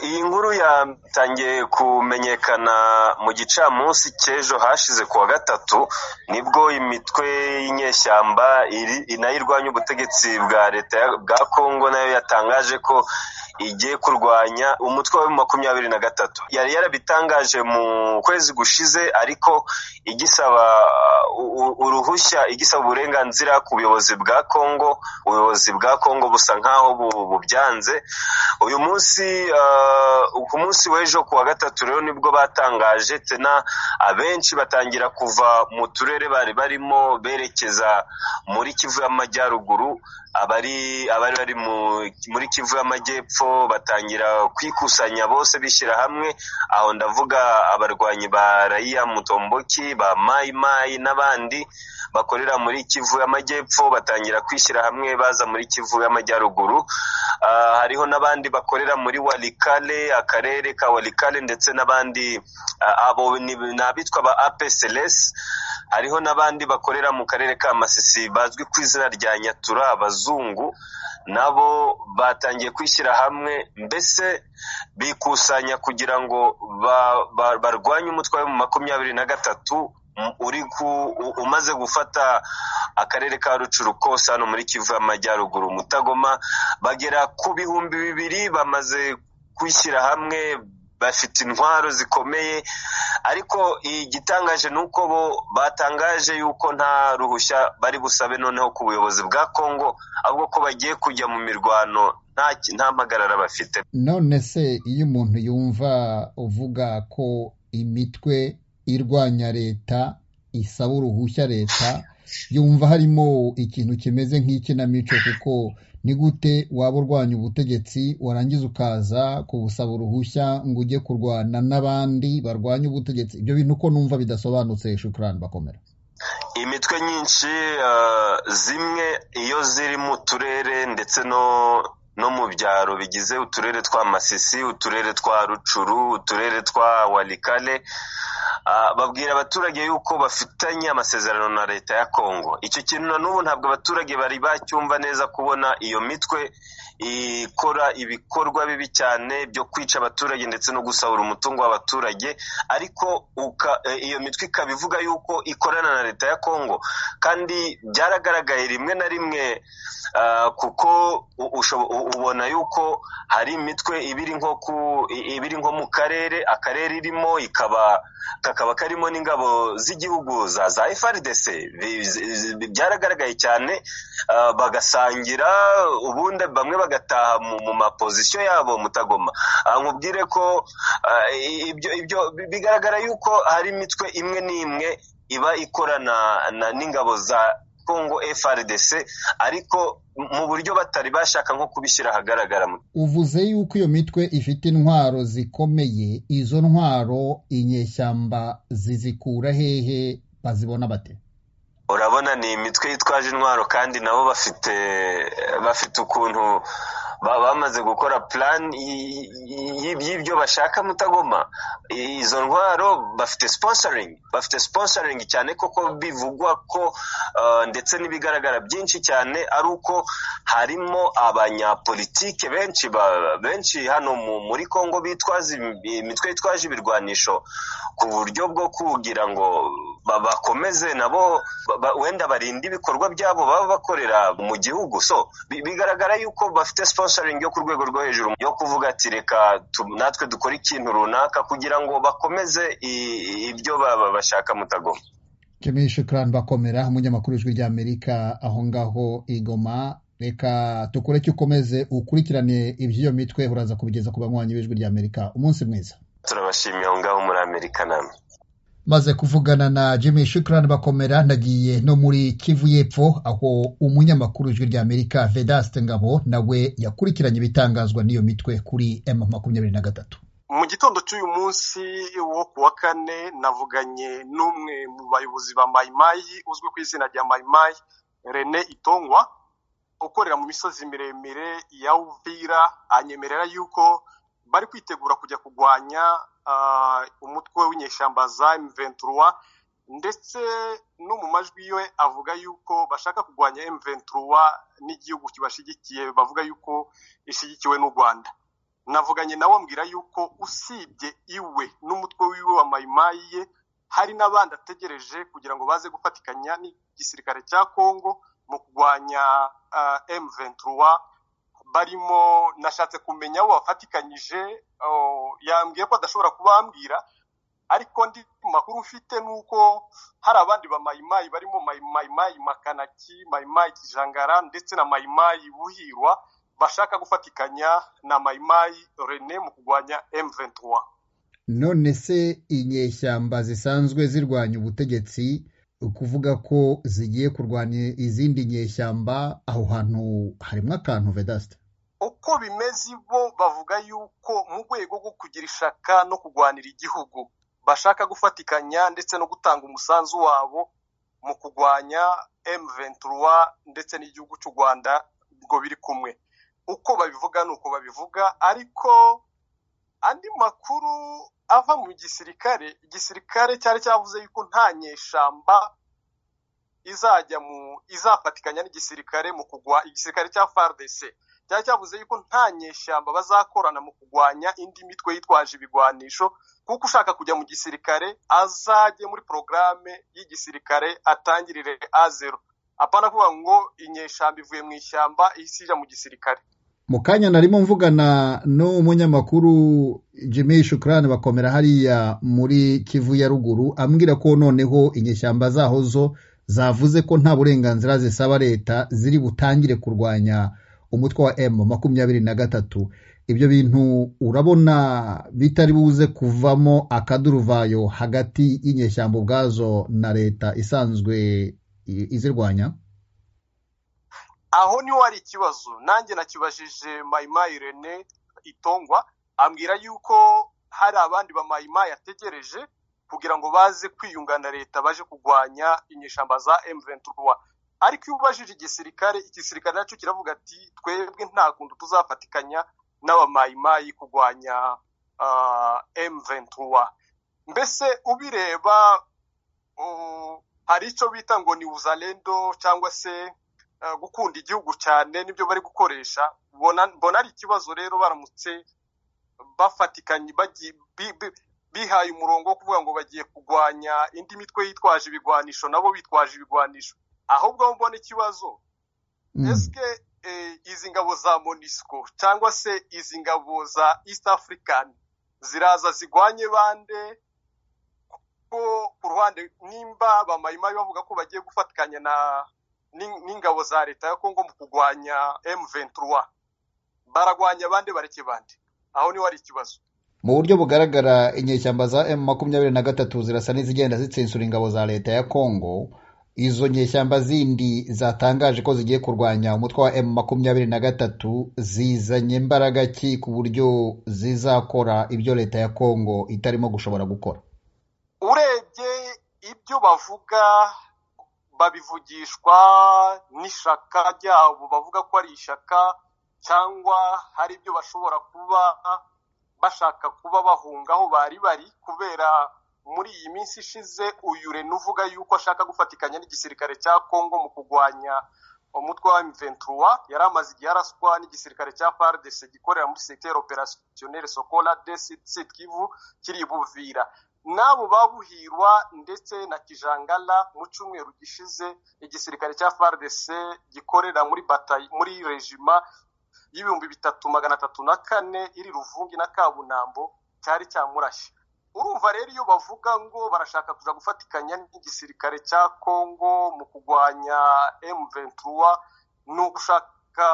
Iyi nkuru yatangiye kumenyekana mu gicamunsi cy'ejo hashize kuwa gatatu nibwo imitwe y'inyeshyamba nayo irwanya ubutegetsi bwa leta bwa Congo nayo yatangaje ko igiye kurwanya umutwe wa makumyabiri na gatatu. Yari yarabitangaje mu kwezi gushize ariko igisaba uruhushya igisaba uburenganzira ku buyobozi bwa Congo, ubuyobozi bwa Congo busa nkaho bubyanze. Uyu munsi ku munsi w'ejo kuwa gatatu rero nibwo batangaje tena abenshi batangira kuva mu turere bari barimo berekeza muri Kivu y'Amajyaruguru, abari abari bari muri Kivu y'Amajyepfo batangira kwikusanya bose bishyira hamwe, aho ndavuga abarwanyi ba Raia Mutomboki, ba Mai Mai n'abandi bakorera muri Kivu y'Amajyepfo batangira kwishyira hamwe baza muri Kivu y'Amajyaruguru. Hariho n'abandi bakorera muri Walikale, akarere ka Walikale ndetse n'abandi abo ni abitwa ba APCLS, hariho n'abandi bakorera mu karere ka Masisi bazwi ku izina rya Nyatura abazungu nabo batangiye kwishyira hamwe mbese bikusanya kugira ngo barwanye umutwe wa makumyabiri na gatatu uri umaze gufata akarere ka rucuru kose hano muri kivu y'amajyaruguru mutagoma bagera ku bihumbi bibiri bamaze kwishyira hamwe bafite intwaro zikomeye ariko igitangaje ni uko bo batangaje yuko nta ruhushya bari busabe noneho ku buyobozi bwa congo ahubwo ko bagiye kujya mu mirwano nta mpagarara bafite none se iyo umuntu yumva uvuga ko imitwe irwanya leta isaba uruhushya leta yumva harimo ikintu kimeze nk'ikinamico kuko ni gute waba urwanya ubutegetsi warangiza ukaza kubusaba uruhushya ngo ujye kurwana n'abandi barwanya ubutegetsi ibyo bintu uko numva bidasobanutse shukurani bakomera imitwe nyinshi zimwe iyo ziri mu turere ndetse no no mu byaro bigize uturere twa masisi uturere twa rucuru uturere twa walikale babwira abaturage yuko bafitanye amasezerano na leta ya kongo icyo kintu na n'ubu ntabwo abaturage bari bacyumva neza kubona iyo mitwe ikora ibikorwa bibi cyane byo kwica abaturage ndetse no gusahura umutungo w'abaturage ariko iyo mitwe ikaba ivuga yuko ikorana na leta ya kongo kandi byaragaragaye rimwe na rimwe kuko ubona yuko hari imitwe ibiri nko ku ibiri nko mu karere akarere irimo ikaba kakaba karimo n'ingabo z'igihugu za za FRDC byaragaragaye cyane bagasangira ubundi bamwe bagataha mu mapozisiyo yabo mutagoma nkubwire ko ibyo ibyo bigaragara yuko hari imitwe imwe n'imwe iba ikorana n'ingabo za Congo FRDC ariko mu buryo batari bashaka nko kubishyira ahagaragara uvuze yuko iyo mitwe ifite intwaro zikomeye izo ntwaro inyeshyamba zizikura hehe bazibona bate urabona ni imitwe yitwaje intwaro kandi nabo bafite bafite ukuntu bamaze gukora plan y'ibyo bashaka mutagoma izo ntwaro bafite sponsoring bafite sponsoring cyane koko bivugwa ko ndetse n'ibigaragara byinshi cyane ari uko harimo abanyapolitike benshi benshi hano muri Congo bitwaza imitwe yitwaje ibirwanisho ku buryo bwo kugira ngo bakomeze nabo wenda barinde ibikorwa byabo baba bakorera mu gihugu so bigaragara yuko bafite sponsoring yo ku rwego rwo hejuru yo kuvuga ati reka natwe dukore ikintu runaka kugira ngo bakomeze ibyo bashaka mutagoma jimmy shukran bakomera umunyamakuru w'ijwi ry'amerika aho ngaho igoma reka dukore icyo ukomeze ukurikirane iby'iyo mitwe uraza kubigeza ku banywanyi b'ijwi ry'amerika umunsi mwiza turabashimiye aho ngaho muri amerika namwe maze kuvugana na Jimmy Shukran bakomera nagiye no muri Kivu y'Epfo aho umunyamakuru ijwi rya Amerika Vedaste Ngabo nawe yakurikiranye ibitangazwa n'iyo mitwe kuri M makumyabiri na gatatu mu gitondo cy'uyu munsi wo ku wa kane navuganye n'umwe mu bayobozi ba mayimayi uzwi ku izina rya mayimayi Rene Itongwa ukorera mu misozi miremire ya Uvira anyemerera yuko bari kwitegura kujya kurwanya umutwe w'inyeshyamba za M23 ndetse no mu majwi yiwe avuga yuko bashaka kurwanya M23 n'igihugu kibashigikiye bavuga yuko ishyigikiwe n'u Rwanda navuganye nawe ambwira yuko usibye iwe n'umutwe wiwe wa mayimayi ye hari n'abandi ategereje kugira ngo baze gufatikanya n'igisirikare cya kongo mu kurwanya emuventura barimo nashatse kumenya aho wafatikanyije yambwiye ko adashobora kubambwira ariko ndi makuru mfite ni uko hari abandi ba mayimayi barimo mayimayi makanaki mayimayi kijangara ndetse na mayimayi buhirwa bashaka gufatikanya na mayimayi rene mu kurwanya emuventura none se inyeshyamba zisanzwe zirwanya ubutegetsi ukuvuga ko zigiye kurwanya izindi nyeshyamba aho hantu harimo akantu vedasita uko bimeze bo bavuga yuko mu rwego rwo kugira ishaka no kurwanira igihugu bashaka gufatikanya ndetse no gutanga umusanzu wabo mu kurwanya emuventura ndetse n'igihugu cy'u rwanda ngo biri kumwe uko babivuga ni uko babivuga ariko andi makuru ava mu gisirikare igisirikare cyari cyavuze yuko nta nyeshyamba izajya mu izafatikanya n'igisirikare mu kugwa igisirikare cya fardese cyari cyavuze yuko nta nyeshyamba bazakorana mu kurwanya indi mitwe yitwaje ibigwanisho kuko ushaka kujya mu gisirikare azajye muri porogaramu y'igisirikare atangirire a zero apana kuvuga ngo inyeshyamba ivuye mu ishyamba ihise ijya mu gisirikare mu kanya narimo mvugana n'umunyamakuru Jimmy Shukrani bakomera hariya muri kivu ya ruguru ambwira ko noneho inyeshyamba zaho zo zavuze ko nta burenganzira zisaba leta ziri butangire kurwanya umutwe wa emu makumyabiri na gatatu ibyo bintu urabona bitari buze kuvamo akaduruvayo hagati y'inyeshyamba ubwazo na leta isanzwe izirwanya aho niho hari ikibazo nanjye nakibajije mayimayi rene itongwa ambwira yuko hari abandi ba mayimayi ategereje kugira ngo baze kwiyunga na leta baje kurwanya inyeshyamba za emuventura ariko iyo ubajije igisirikare igisirikare nacyo kiravuga ati twebwe nta kuntu tuzafatikanya n'abamayimayi kurwanya emuventura mbese ubireba hari icyo bita ngo ni uzalendo cyangwa se gukunda igihugu cyane nibyo bari gukoresha mbona ari ikibazo rero baramutse bafatikanye bihaye umurongo wo kuvuga ngo bagiye kurwanya indi mitwe yitwaje ibigwanisho nabo bitwaje ibigwanisho ahubwo aho mbona ikibazo ese izi ngabo za monisco cyangwa se izi ngabo za east african ziraza zigwanye bande ko ku ruhande nimba bamayimayi bavuga ko bagiye gufatikanya na n'ingabo za leta ya kongo mu kurwanya M23 baragwanya abandi bareke bande aho niho hari ikibazo mu buryo bugaragara inyeshyamba za M makumyabiri na gatatu zirasa n'izigenda zitsensura ingabo za leta ya kongo izo nyeshyamba zindi zatangaje ko zigiye kurwanya umutwe wa M makumyabiri na gatatu zizanye imbaraga ki ku buryo zizakora ibyo leta ya kongo itarimo gushobora gukora urebye ibyo bavuga babivugishwa n'ishaka ryabo bavuga ko ari ishaka cyangwa hari ibyo bashobora kuba bashaka kuba bahunga aho bari bari kubera muri iyi minsi ishize uyu reno uvuga yuko ashaka gufatikanya n'igisirikare cya kongo mu kurwanya umutwe wa mventura yari amaze igihe araswa n'igisirikare cya fardese gikorera muri sekiteri operasiyoneri sokola desi kivu kiri buvira n'abo babuhirwa ndetse na kijangala mu cyumweru gishize igisirikare cya frdc gikorera muri batayi muri regima y'ibihumbi bitatu magana atatu na kane iri ruvungi na kabunambo cyari cyamurashye urumva rero iyo bavuga ngo barashaka kuza gufatikanya n'igisirikare cya kongo mu kurwanya emuventura ni ugushaka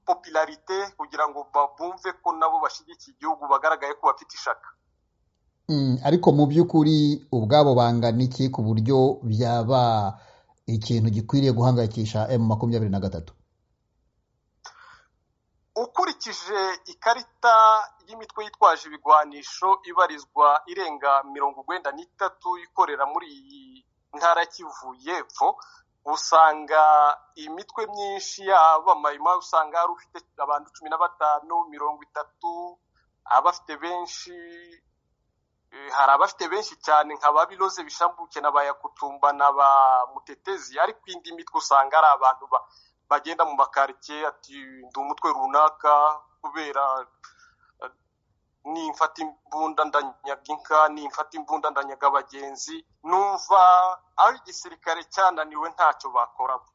popularite kugira ngo bumve ko nabo bashyigikiye igihugu bagaragaye ko bafite ishaka ariko mu by'ukuri ubwabo bangana iki ku buryo byaba ikintu gikwiriye guhangayikisha emu makumyabiri na gatatu ukurikije ikarita y'imitwe yitwaje ibigwanisho ibarizwa irenga mirongo urwenda n'itatu ikorera muri iyi ntara kivu y'epfo usanga iyi mitwe myinshi yaba mayima usanga hari ufite abantu cumi na batanu mirongo itatu abafite benshi hari abafite benshi cyane nka ba biroze bishambuke na ba yakutumba na ba mutetezi ariko indi mitwe usanga ari abantu bagenda mu makaritsiye ati ndi umutwe runaka kubera nimfata imbunda ndanyaga inka nimfata imbunda ndanyaga abagenzi numva ari igisirikare cyananiwe ntacyo bakoraga